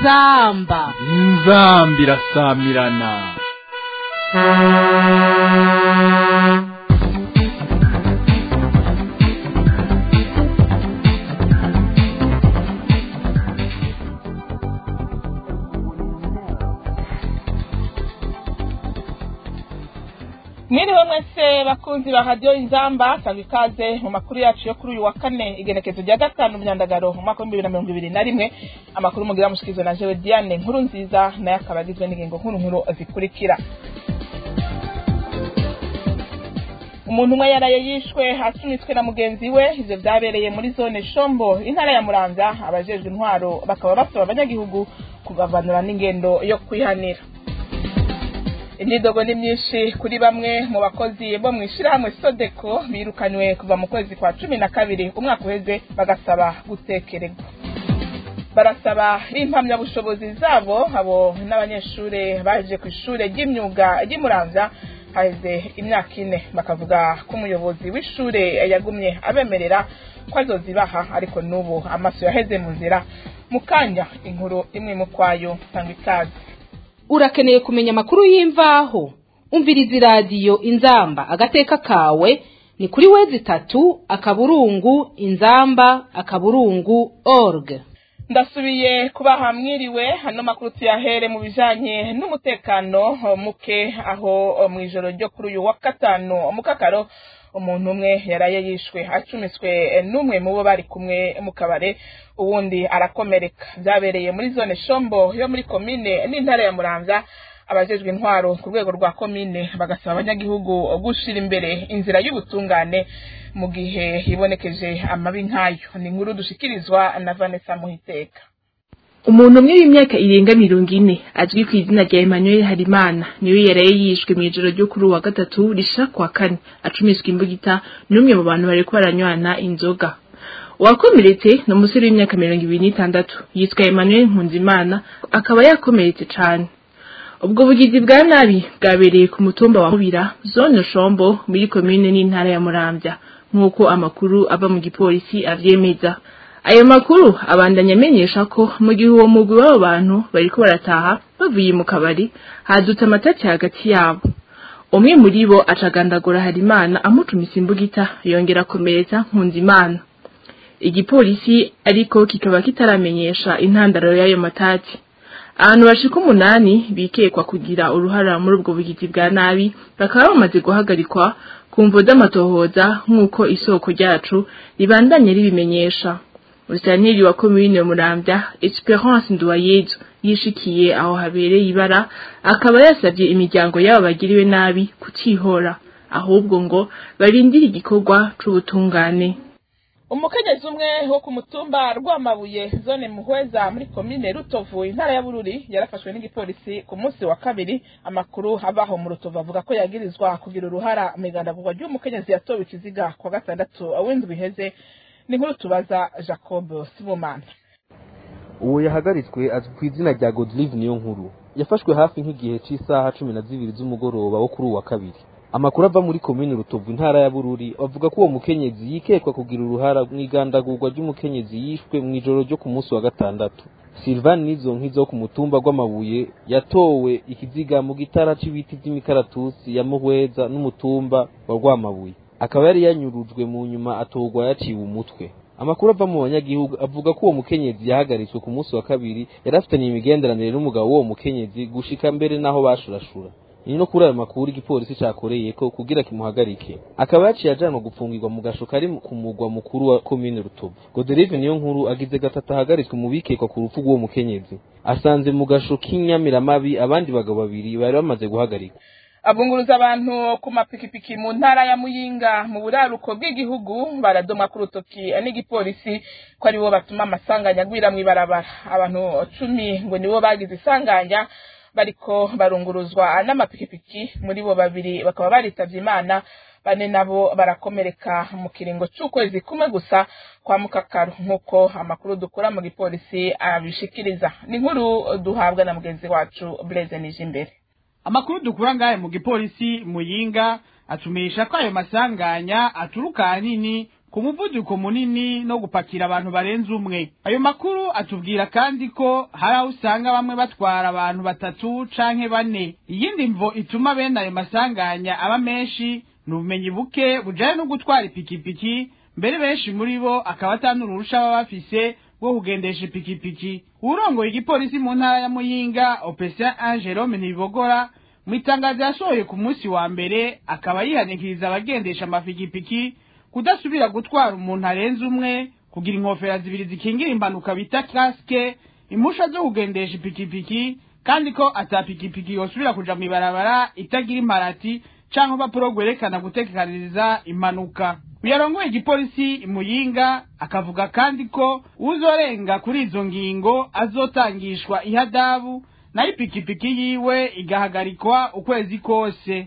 inzamba inzamba irasamirana mwiriwe mwese bakunzi ba radiyo inzamba sanga ikaze mu makuru yacu yo kuri uyu wa kane igenekezo rya gatanu myandagaro mu mwaka w'ibihumbi bibiri na mirongo ibiri na rimwe amakuru mugira mushikizwa na jewe diane nkuru nziza nayo akaba agizwe n'ingingo nkuru nkuru zikurikira umuntu umwe yaraye yishwe asunitswe na mugenzi we ivyo vyabereye muri zone shombo intara ya muramvya abajejwe intwaro bakaba basaba abanyagihugu kugavanura n'ingendo yo kwihanira imyidogo ni myinshi kuri bamwe mu bakozi bo mu ishyirahamwe sodeko birukanywe kuva mu kwezi kwa cumi na kabiri umwaka uheze bagasaba gutekererwa barasaba impamyabushobozi zabo abo n'abanyeshuri baje ku ishuri ry'imyuga ry'imuramvya haheze imyaka ine bakavuga ko umuyobozi w'ishuri yagumye abemerera ko azozibaha ariko n'ubu amaso yaheze mu nzira mu kanya inkuru imwe mu kwayo sanga ikaze urakeneye kumenya amakuru y'imvaho umviriza iradiyo inzamba agateka kawe ni kuri wezi itatu akaburungu inzamba akaburungu org ndasubiye kubaha mwiriwe hano makuru tuyahere mu bijanye n'umutekano muke aho mu ijoro ryo kuri uyu wa gatanu mu kakaro umuntu umwe yaraye yishwe acumiswe n'umwe mu bo bari kumwe mu kabare uwundi arakomereka byabereye muri zone shombo yo muri komine n'intara ya muramvya abajejwe intwaro ku rwego rwa komine bagasaba abanyagihugu gushira imbere inzira y'ubutungane mu gihe hibonekeje amabi nk'ayo ni inkuru dushikirizwa na vanessa muhiteka umuntu umwe w'imyaka irenga mirongo ine azwi ku izina rya emmanuel harimana niwe yaraye yishwe mu ijoro ryo kuri uwa gatatu rishira kwa kane acumiswa imbugita n'umwe mu bantu bariko baranywana inzoga uwakomeretse ni umusore w'imyaka mirongo ibiri n'itandatu yitwa emmanuel nkunzimana akaba yakomeretse cane ubwo bugizi bwa nabi bwabereye ku mutumba wa mubira zone shombo muri komine n'intara ya muramvya nk'uko amakuru ava mu gipolisi avyemeza ayo makuru abandanya amenyesha ko mu gihe uwo mugwi w'abo bantu bariko barataha bavuye mu kabari hadutse amatati hagati yabo umwe muri bo acagandagura harimana amucumisa imbugita yongera akomeretsa nkunzimana igipolisi ariko kikaba kitaramenyesha intandaro y'ayo matati abantu bashika umunani bikekwa kugira uruhara muri ubwo bugizi bwa nabi bakaba bamaze guhagarikwa ku mvo z'amatohoza nk'uko isoko ryacu ribandanye ribimenyesha Musaniri wa komine Muramvya Esperance Nduwayezu yishikiye aho habereye ibara akaba yasabye imiryango yabo bagiriwe nabi kutihora ahubwo ngo barindire igikorwa c'ubutungane umukenyezi umwe wo ku mutumba rwamabuye zone muhweza muri komine rutovu intara ya bururi yarafashwe n'igipolisi ku munsi wa kabiri amakuru abaho mu rutovu avuga ko yagirizwa kugira uruhara mu igandagurwa ry'umukenyezi yatowe ikiziga kwa gatandatu w'indwi iheze ni nkuru tubaza jacob sibomana uwo yahagaritswe azwi ku izina rya godlive niyo nkuru yafashwe hafi nk'igihe cy'isaha cumi na zibiri z'umugoroba wo kuri uwa kabiri amakuru ava muri komine rutovu intara ya bururi avuga ko uwo mukenyezi yikekwa kugira uruhara mu igandagurwa ry'umukenyezi yishwe mu ijoro ryo ku munsi wa gatandatu silvan nizo nkizo ku mutumba gw'amabuye yatowe ikiziga mu gitara c'ibiti vy'imikaratusi ya muhweza n'umutumba wa rwamabuye akaba yari yanyurujwe mu nyuma atorwa yaciwe umutwe amakuru ava mu banyagihugu avuga ko uwo mukenyezi yahagaritswe ku munsi wa kabiri yari afitaniye imigenderanire n'umugabo w'uwo mukenyezi gushika mbere n'aho bashurashura ni no kuri ayo makuru igipolisi cakoreye ko kugira kimuhagarike akaba yaciye ajanwa gupfungirwa mu gasho kari ku mugwa mukuru wa komine rutovu goderive niyo nkuru agize gatatu ahagaritswe mu bikekwa ku rupfu rw'uwo mukenyezi asanze mu gasho k'inyamiramabi abandi bagabo babiri bari bamaze guhagarikwa abunguruza abantu ku mapikipiki mu ntara ya muyinga mu buraruko bw'igihugu baradomwa ku rutoki n'igipolisi ko aribo batuma amasanganya agwira mw'ibarabara abantu cumi ngo nibo bagize isanganya bariko barunguruzwa n'amapikipiki muri bo babiri bakaba baritavye imana bane nabo barakomereka mu kiringo c'ukwezi kumwe gusa kwa mukakaru nk'uko amakuru dukura mu gipolisi abishikiriza ni inkuru duhabwa na mugenzi wacu Blaise Nijimbere amakuru dukura ngahe mu gipolisi muyinga atumisha ko ayo masanganya aturuka ahanini ku muvuduko munini no gupakira abantu barenze umwe ayo makuru atubwira kandi ko hari aho usanga bamwe batwara abantu batatu canke bane iyindi mvo ituma bene ayo masanganya aba menshi ni ubumenyi buke bujanye no gutwara ipikipiki mbere benshi muri bo akaba atanurusha baba bafise bwo kugendesha ipikipiki uwurongoye igipolisi mu ntara ya muyinga opesa angelome ntibogora mu itangazo yasohoye ku munsi wa mbere akaba yihanikiriza abagendesha amapikipiki kudasubira gutwara umuntu arenze umwe kugira inkofera zibiri zikingira impanuka bita kasike impusha zo kugendesha ipikipiki kandi ko ata pikipiki yosubira kuja mw'ibarabara itagira imparati canke urupapuro rwerekana gutekaniriza impanuka uyarongoye igipolisi imuyinga akavuga kandi ko uzorenga kuri izo ngingo azotangishwa ihadabu nayo ipikipiki yiwe igahagarikwa ukwezi kose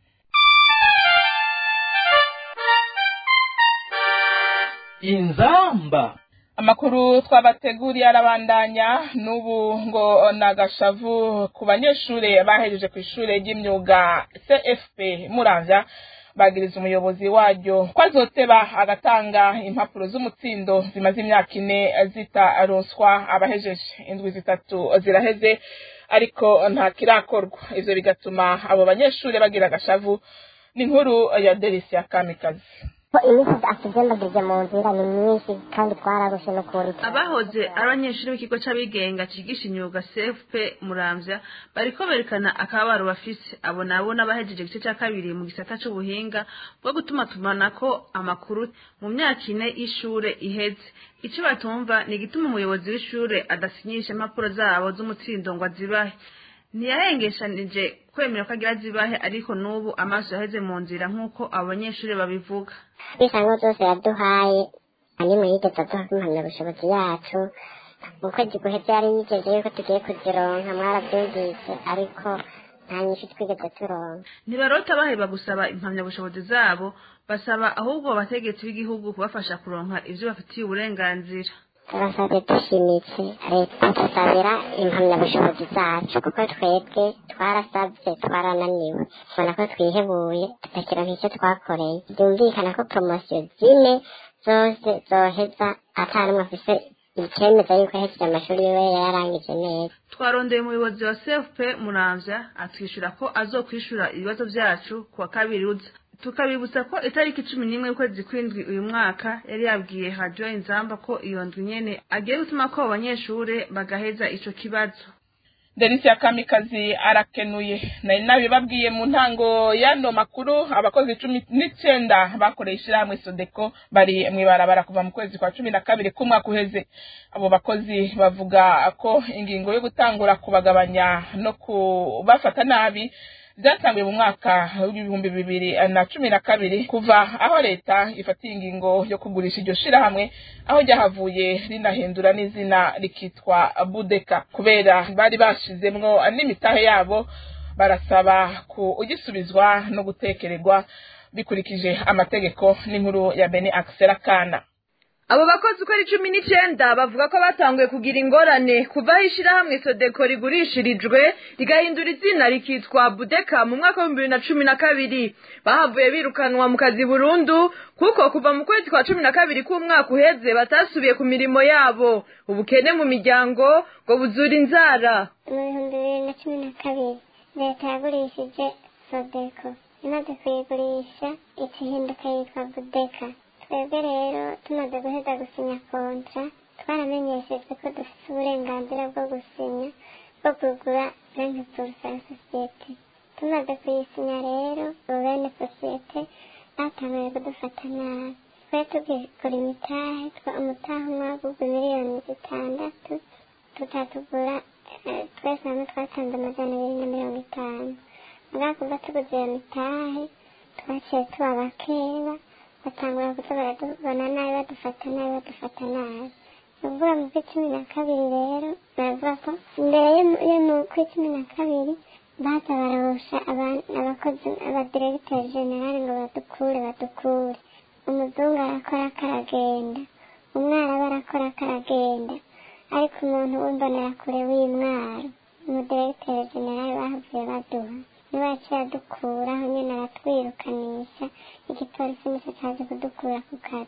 inzamba amakuru twabateguriye arabandanya n'ubu ngo nagashavu ku banyeshuri bahejeje ku ishuri ry'imyuga cfp muramvya bagiriza umuyobozi waryo ko azoteba agatanga impapuro z'umutsindo zimaze imyaka ine zitaronswa abahejeje indwi zitatu ziraheze ariko nta kirakorwa ivyo bigatuma abo banyeshuri bagira agashavu n'inkuru ya delisia kamikazi ko iminsi atugembagije mu nzira ni myinshi kandi twararushe n'ukuri abahoze ari abanyeshuri b'ikigo c'abigenga cigisha imyuga cfp muramvya bariko berekana akababaro bafise abo nabo n'abahejeje igice ca kabiri mu gisata c'ubuhinga bwo gutumatumanako amakuru mu myaka ine y'ishure iheze ico batumva ni igituma umuyobozi w'ishure adasinyisha impapuro zabo z'umutsindo ngo azibahe ntiyahengeshanije kwemera ko agira zibahe ariko n'ubu amaso yaheze mu nzira nk'uko abo banyeshuri babivuga ibisango byose yaduhaye animwe yigeze aduha impamyabushobozi yacu mu kwezi guheze yari yigeze yuko tugiye kuzironka mwarabyumvise ariko nta nyinshi twigeze turonka ntibarota baheba gusaba impamyabushobozi zabo basaba ahubwo abategetsi b'igihugu kubafasha kuronka ivyo bafitiye uburenganzira turasabye dushimitse leta dusabira impamyabushobozi zacu kuko twebwe twarasabye twarananiwe tubona ko twihebuye tudakironka icyo twakoreye byumvikana ko poromosiyo zine zose zoheza atanumwe afise icemeza yuko yahejeje amashuri yiwe yarangije neza twarondeye umuyobozi wa cfp muramvya atwishyura ko azokwishura ibibazo vyacu ku wa kabiri uza tukabibutsa ko itariki cumi n'imwe y'ukwezi kw'indwi uyu mwaka yari yabwiye hadiyo inzamba ko iyo ndwi nyene agiye gutuma ko abo banyeshure bagaheza ico kibazo delisia kamikazi arakenuye nari nabibabwiye mu ntango y'ano makuru abakozi cumi n'icenda bakoreye ishirahamwe sodeko bari mw'ibarabara kuva mu kwezi kwa cumi na kabiri k'umwaka uheze abo bakozi bavuga ko ingingo yo gutangura kubagabanya no kubafata nabi byatanguye mu mwaka w'ibihumbi bibiri na cumi na kabiri kuva aho leta ifatiye ingingo yo kugurisha iryo shirahamwe aho ryahavuye rinahindura n'izina rikitwa budeka kubera bari bashizemwo n'imitahe yabo barasaba kugisubizwa no gutekererwa bikurikije amategeko n'inkuru ya bene akisera kana abo bakozi uko ari cumi n'icenda bavuga ko batanguye kugira ingorane kuva aho ishirahamwe sodeko rigurishirijwe rigahindura izina rikitwa budeka mu mwaka w'ibihumbi bibiri na cumi na kabiri bahavuye birukanwa mu kazi burundu kuko kuva mu kwezi kwa cumi na kabiri k'umwaka uheze batasubiye ku mirimo yabo ubukene mu miryango ngo buzura inzara mu bihumbi bibiri na cumi na kabiri leta yagurishije sodeko imaze kuyigurisha ikihinduka yitwa budeka twebwe rero tumaze guheza gusinya kontra twaramenyeshejwe ko dufite uburenganzira bwo gusinya bwo kugura bene purusa ya sosiyete tumaze kuyisinya rero ubu bene sosiyete batanguye kudufata nabi twe tugura imitahe umutahe umwe wagugwa miliyoni zitandatu tutatugura twese hamwe twatanze amajana abiri na mirongo itanu mugabo kuva tuguze iyo mitahe twaciye tuba bakeba batangura kuza baratubona nabi badufata nabi badufata nabi uvuga mu kwi cumi na kabiri rero baravuga ko mbere yo mu kwi cumi na kabiri baza barabusha abakozi abadiregiteri generali ngo badukure badukure umuzungu arakora akaragenda umwarabu arakora akaragenda ariko umuntu w'imbonerakure w'imwaro umudiregiteri generali bahavuye baduha niba yaciye adukuraho nyine aratwirukanisha igipolisi nicyo cyaje kudukura ku kazi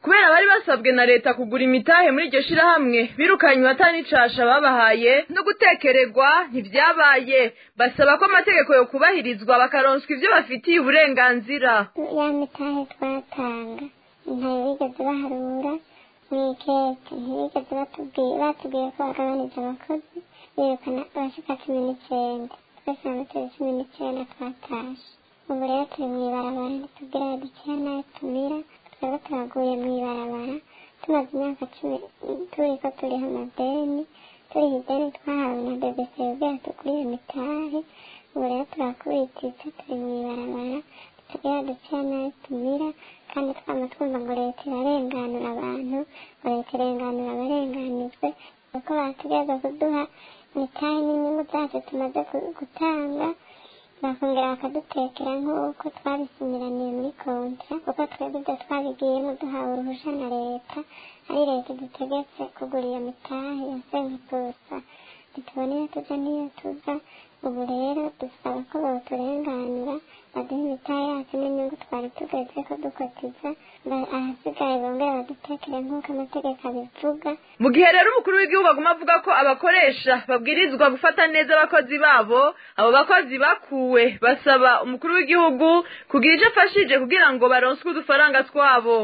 kubera bari basabwe na leta kugura imitahe muri iryo shirahamwe birukanywe atanicasha babahaye no gutekererwa ntivyabaye basaba ko amategeko yo kubahirizwa bakaronswa ivyo bafitiye uburenganzira ya mitahe twatanga ntayo bigeze baharura mw'ikete ntibigeze batubwiye batubwiye ko bagabanije abakozi birukana abashika cumi n'icenda twese hamwe turi cumi n'icenda twatashe ubu rero turi mw'ibarabara ntitubwira dukeya nayo tumira twebwe turaguye mw'ibarabara tumaze imyaka cumi turiko turiho amadeni turiho ideni twahawe na bbc kugira tugurire mitahe ubu rero turakubititse turi mw'ibarabara tugira dukeya nayo tumira kandi twama twumva ngo leta irarenganura abantu ngo leta irenganura abarenganijwe kuko bategereza kuduha mitahe n'inyungu zacu tumaze gutanga bakongera bakadutekera nk'uko twabisinyiraniye muri kontra kuko twebwe ibyo twabigiyemo duhawe uruhusha na leta ari leta idutegetse kugura iyo mitahe ya senkutusa ntitubona iyo tuja n'iyo tuza ubu rero dusaba ko bawuturenganura baduha imitahe yacu n'inyungu twari tugeze ko dukotiza ahasigaye bongera badutekere nk'uko amategeko abivuga mu gihe rero umukuru w'igihugu aguma avuga ko abakoresha babwirizwa gufata neza abakozi babo abo bakozi bakuwe basaba umukuru w'igihugu kugira icyo afashije kugira ngo baronswe udufaranga twabo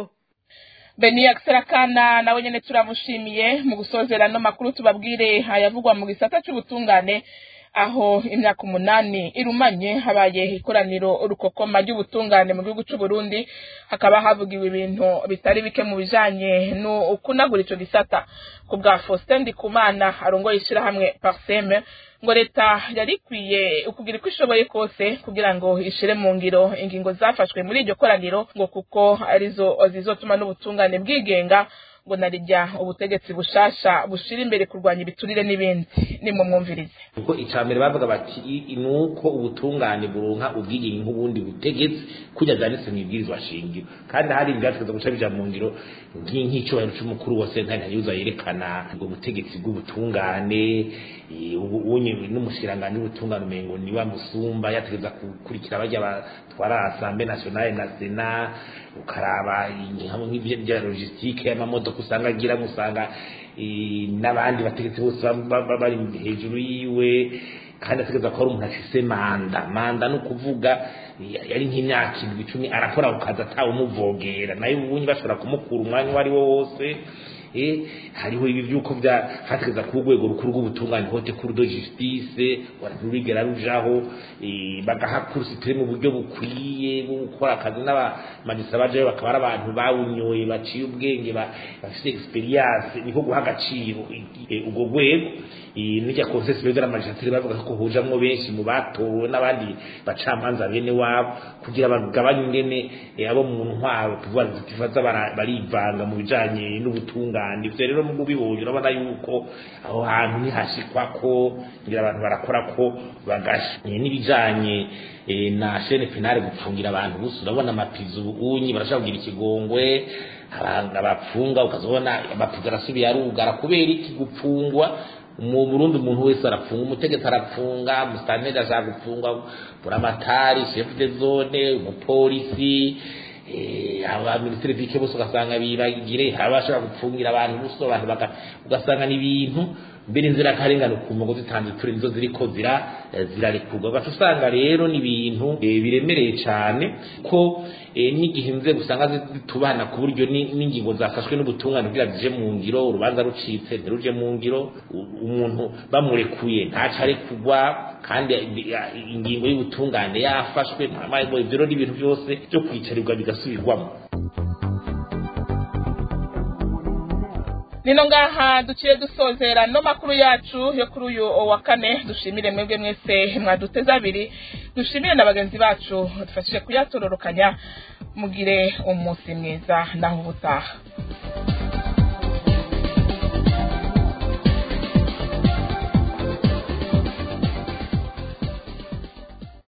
beniya serakana nawe nyene turamushimiye mu gusozera no makuru tubabwire ayavugwa mu gisata c'ubutungane aho imyaka umunani irumanye habaye ikoraniro rukokoma ry'ubutungane mu gihugu c'u Burundi hakaba havugiwe ibintu bitari bike mu bijanye no kunagura ico gisata ku bwa Faustin Ndikumana arongoye ishirahamwe Parseme ngo leta yari ikwiye ukugira uko ishoboye kose kugira ngo ishire mu ngiro ingingo zafashwe muri iryo koraniro ngo kuko arizo zizotuma n'ubutungane bwigenga ngo narijya ubutegetsi bushasha bushira imbere kurwanya ibiturire n'ibindi ni mu mwumvirize kuko icambere bavuga bati nuko ubutungane buronka ubwigenge nk'ubundi butegetsi kujya byanditse mu ibwirizwa shingiro kandi hari ibyategeza guca bija mu ngiro nk'icyubahiro c'umukuru wa sentare ntayuza yerekana ubwo butegetsi bw'ubutungane ubunye n'umushikiranganji w'ubutungane umengo ni wa musumba yategeza gukurikira barya batwara asambe nationale na sena ukaraba nk'ibyo bya logistique y'amamodoka usanga agira usanga n'abandi bategetsi bose bari hejuru yiwe kandi ategereza ko ari umuntu afise manda manda ni ukuvuga yari nk'imyaka indwi icumi arakora ku kazi atawumuvogera nayo ubundi bashobora kumukura umwanya uwo ari wo wose hariho ibi by'uko bya hategeza ku rwego rukuru rw'ubutungane hote kuri do justice rurigera rujaho bagaha kurusitire mu buryo bukwiye bwo gukora akazi n'abamagisa bajayo bakaba ari abantu bawunyoye baciye ubwenge bafite experience niko guha agaciro ubwo rwego n'irya conseil superieur de la magistrature bavuga ko hujamwo benshi mu batowe n'abandi bacamanza bene wabo kugira bagabanye ingene abo mu ntwaro tuvuga zitifaza barivanga mu bijanye n'ubutungane ivyo rero mu bibonye urabona yuko aho hantu ntihashikwa ko ngira abantu barakora ko bagasha n'ibijanye na chaîne penale gupfungira abantu gusa urabona amapizo ubunyi barashaka kugira ikigongwe abapfunga ukazobona amapizo arasubiye arugara kubera iki gupfungwa mu Burundi umuntu wese arapfunga umutegetsi arapfunga musitanteri ashaka gupfunga buramatari chef de zone umupolisi abaminisitiri bike bose ugasanga bibagire abashobora gupfungira abantu buso abantu ugasanga ni ibintu mbere inzira karengane ukumva ngo zitanze turi nizo ziriko zira zirarekurwa ugaca usanga rero ni ibintu biremereye cyane ko n'igihe inzego usanga zitubana ku buryo n'ingingo zafashwe n'ubutungane kugira zije mu ngiro urubanza rucitse ntiruje mu ngiro umuntu bamurekuye ntaco arekugwa kandi ingingo y'ubutungane yafashwe ibyo rero n'ibintu byose byo kwicarirwa bigasubirwamo nino ngaha duciye dusozera no makuru yacu yo kuri uyu wa kane dushimire mwebwe mwese mwaduteze abiri dushimire na bagenzi bacu dufashije kuyatororokanya mugire umunsi mwiza naho ubutaha